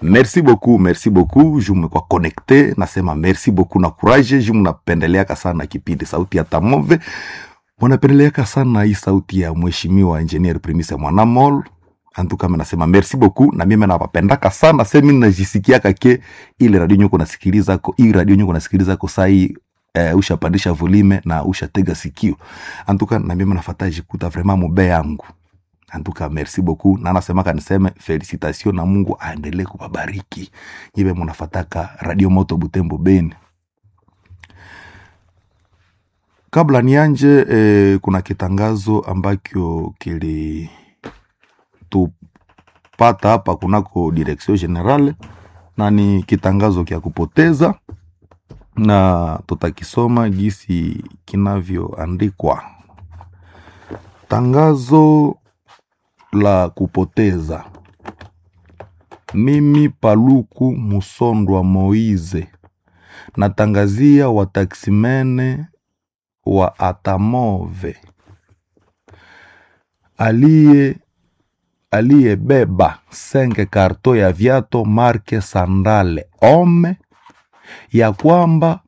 merci beaucoup merci beaucoup ju mmekuwa connecte nasema merci beaucoup na courage ju mnapendeleaka sana kipindi sauti ya tamove mwanapendeleaka sana hii sauti ya mheshimiwa engineer primise mwanamol antukame nasema merci beaucoup na mimi napapendaka sana semi najisikiaka ke ile radio nyuko nasikiliza ko hii radio nyuko nasikiliza ko sai eh, ushapandisha volume na ushatega sikio antuka na mimi nafata jikuta vraiment mube yangu antuka merci beaucoup na nasemaka niseme felicitation na mungu aendelee kubabariki nyive munafataka radio moto butembo beni kabla nianje eh, kuna kitangazo ambacho kili tupata hapa kunako direction generale na ni kitangazo kya kupoteza na tutakisoma jinsi kinavyoandikwa tangazo la kupoteza mimi paluku musondwa moize natangazia wataksimene wa atamove aliye aliyebeba senge karto ya viato marke sandale ome ya kwamba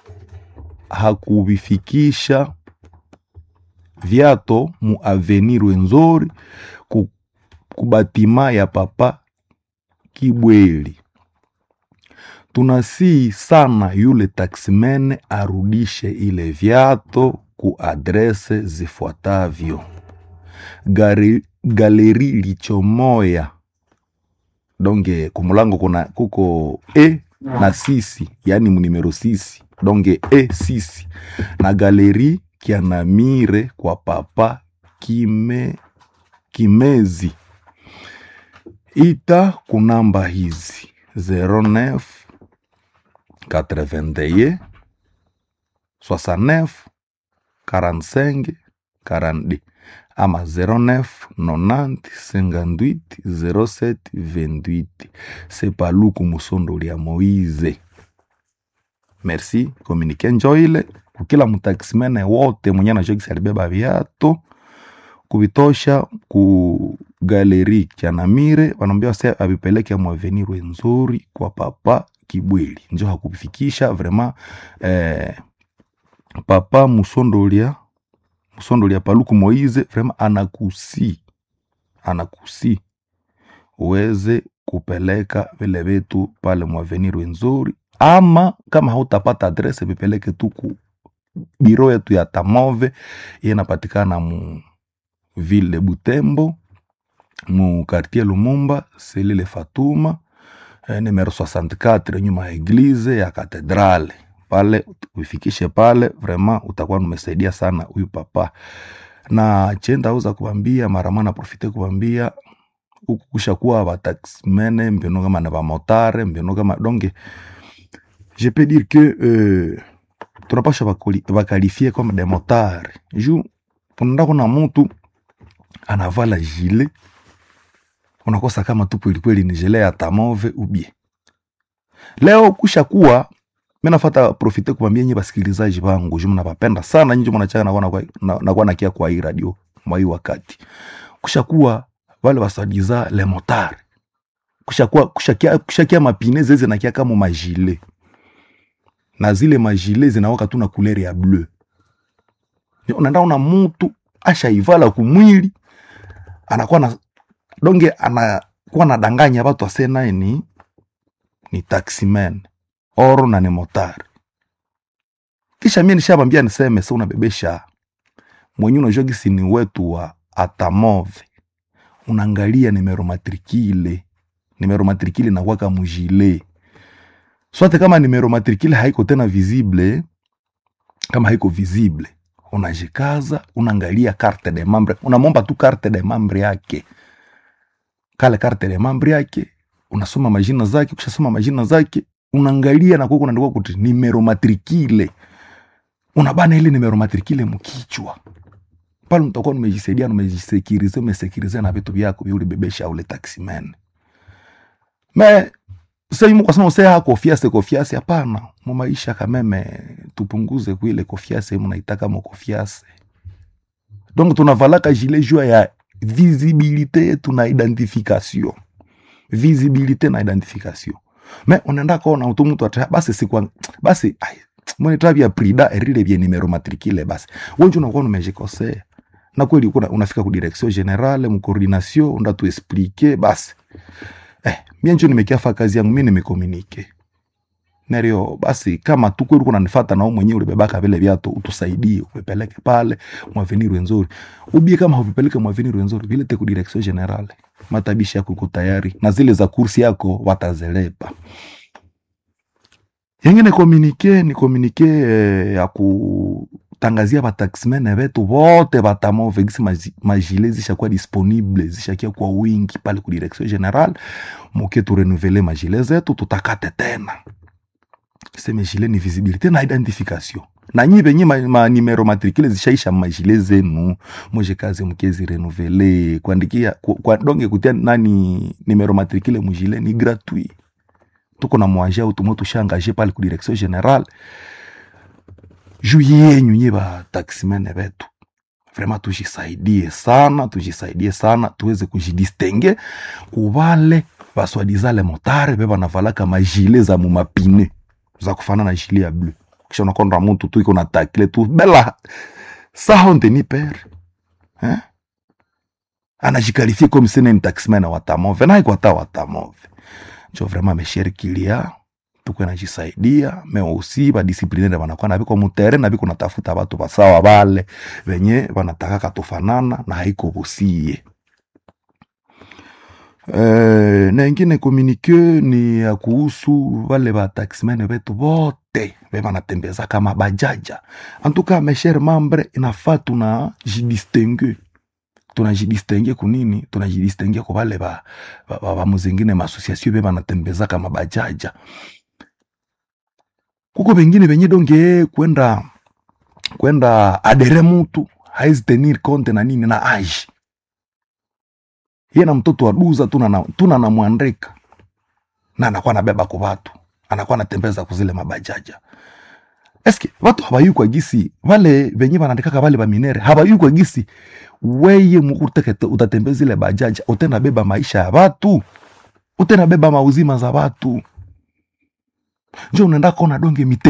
hakuvifikisha viato mu avenir wenzori ku, kubatima ya papa Kibweli. Tunasii sana yule taksimene arudishe ile viato ku adrese zifuatavyo: Gari, galeri lichomoya donge kumulango kuna kuko e na sisi yani munimero sisi donge e sisi na galeri kianamire kwa papa kime kimezi ita kunamba hizi 09 81 69 45 42 ama 09 90 58 07 28 sepaluku musondoli ya moize merci komunike njoile kukila mtaksimene wote mwenye anajokisi alibeba viato kuvitosha ku galeri chanamire wanaambia se avipeleke mwavenir wenzuri kwa papa kibweli njo hakuvifikisha vraiment eh, papa musondolia musondolia paluku moize vraiment anakusi anakusi uweze kupeleka vile vitu pale mwavenir wenzuri ama kama hautapata adrese vipeleke tu ku biro yetu ya tamove iye inapatikana mu ville de butembo mu quartier lumumba selile fatuma eh, numero 64 nyuma ya eglize ya katedrale pale uifikishe pale vraiment utakuwa numesaidia sana huyu papa na chenda uza kuambia maramana profite kuambia huku kushakuwa bataximene mbiono kama na bamotare mbiono kama donge je peux dire que euh, tunapasha bakalifie comme des motards ju unaenda kuna mtu anavala jile unakosa kama tu kwelikweli ni jile ya tamove ubie leo kusha kuwa mi nafata profite kuambia nyi basikilizaji bangu ju mnapapenda sana nyinyi mnachana nakuwa na, nakuwa nakia kwa hii radio mwa hii wakati kusha kuwa wale basadiza le motard kushakuwa kushakia, kushakia mapine zeze nakia kama majile na zile majile zinawaka tu na kulere ya bleu unaenda una mutu ashaivala kumwili anakuwa na donge anakuwa nadanganya watu ase naye ni ni taximan oro na ni motari kisha mie nishabambia niseme se unabebesha mwenye unajua gisi ni wetu wa atamove unaangalia nimero matrikile nimero matrikile nakwaka mujile swate kama nimero matrikile haiko tena visible kama haiko visible unajikaza unaangalia carte de membre unamomba tu carte de membre yake kale carte de membre yake unasoma majina zake ukishasoma majina zake unaangalia na kuko unaandika kuti nimero matrikile unabana ile nimero matrikile mkichwa pale mtakuwa nimejisaidia nimejisekirize umesekirize na vitu vyako vya ulibebesha ule taximan me sasa yumo kwa sababu sasa kofiase kofiase hapana mu maisha kameme tupunguze kuile kofiase mnaitaka mo kofiase donc tunavalaka gilet jua ya visibilité yetu na identification visibilité na identification me unaenda kona utu mtu ata basi sikwa basi ai mwene tabia prida erile bie numero matricule basi wenje unakuwa numejikosea na kweli kuna unafika ku direction generale mu coordination unda tu expliquer basi eh mie njo nimekiafa kazi yangu mimi nimekomunike nerio basi kama tu kweli kuna nifata na wewe mwenyewe ulibebaka vile viatu utusaidie upeleke pale mwavenir wenzuri ubie kama huvipeleke mwavenir wenzuri vilete ku direction generale matabishi yako iko tayari na zile za kursi yako watazelepa yengine komunike ni komunike eh, ya kutangazia bataximene betu bote batamove gisi maji- majile zishakuwa disponible zishakia kwa wingi pale ku direction general muke turenuvele majile zetu tutakate tena seme jile ni visibilité na identification na nyi benye ma, ma numero matricule zishaisha majile zenu moje kazi mkezi renuvele kuandikia ku, kwa, donge kutia nani numero matricule mujile ni gratuit tuko na mwaje au tumo tushangaje pale ku direction general juu yenyu nye ba taximene betu vraiment tujisaidie sana tujisaidie sana tuweze kujidistingue kubale baswadizale motare be banavalaka majile za mumapine za kufana na jile ya bleu kisha unakonda mutu tu iko na takile tu bela sahonte ni pere eh? anajikalifie comme sene ni taximene watamove naikwata watamove njo vraiment meshere kilia tukwe najisaidia me aussi badisiplinere banakuwa na biko mutere na biko natafuta batu basawa bale benye banatakaka tufanana na haiko busie Eh, na ingine komunike ni ya kuhusu wale bataximene betu bote be banatembeza kama bajaja antuka meshere mambre inafaa tunajidistingue tunajidistingue kunini tunajidistingue kwa wale ba, ba, ba, ba muzingine maasosiasio be banatembeza kama bajaja kuko bengine benye donge kwenda kwenda adere mutu haizi tenir compte na nini na age ye na mtoto wa duza tuna na, tuna na mwandika na anakuwa nabeba kwa watu anakuwa anatembeza kuzile mabajaja eske watu habayukwa gisi vale venye banandikaka vale baminere habayukwa gisi weye mukutekete utatembeza ile bajaja utenda beba maisha ya watu utenda beba mauzima za watu njo unaenda kona donge mite